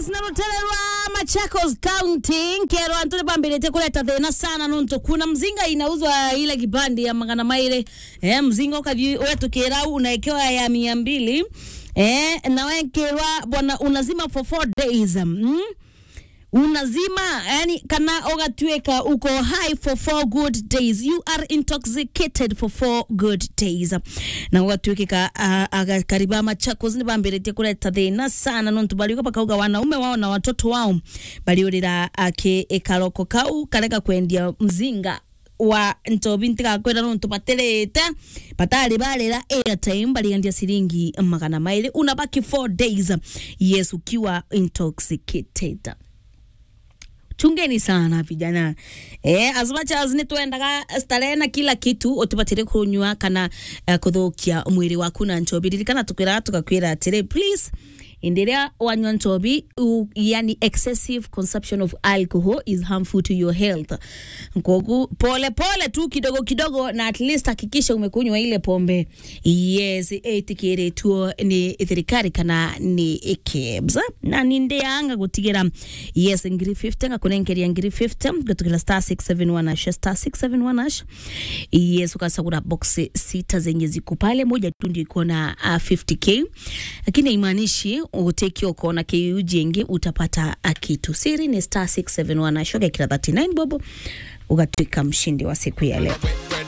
yes narutererwa machakos county nkero antule bambirite kuleta thina sana nuntu kuna mzinga inauzwa ile kibandi ya magana maire eh, mzinga ukathi wetukira unaekewa ya mia mbili eh, nawekerwa bwana unazima for four days mm? unazima yani kana ogatuika uko high for four good days you are intoxicated for four good days na ogatuikika uh, agakariba machakos ni bambirite kuleta thina sana nontu baliuka bakauga wanaume wao na watoto wao baliurira ake ikaroko kau kareka kwendia mzinga wa ntobi ntigakwira nontu batirite batari barira airtime baliendia siringi magana mairi unabaki 4 days yes ukiwa intoxicated chungeni sana vijana eh, as much as ni twendaga starehe na kila kitu utibatire kunywa kana uh, kuthukia mwiri waku na nchobi ririkana tukwira tukakwira atiri please indiria wanywa nchobi u, yani excessive consumption of alcohol is harmful to your health nkogu pole pole tu kidogo kidogo na at least hakikisha umekunywa ile pombe yes itikiritwo ni thirikari kana ni kebs na nindianga gutigira yes ngiri 50 ngakunengeria ngiri 50 gutukira star 671 ash star 671 ash yes ukasagura box sita zenye ziko pale moja tu ndio iko na uh, 50k lakini haimaanishi utekio ukaona kiu jengi utapata uh, kitu siri ni star 671 ash ukakira 39 bobo ukatwika mshindi wa siku ya leo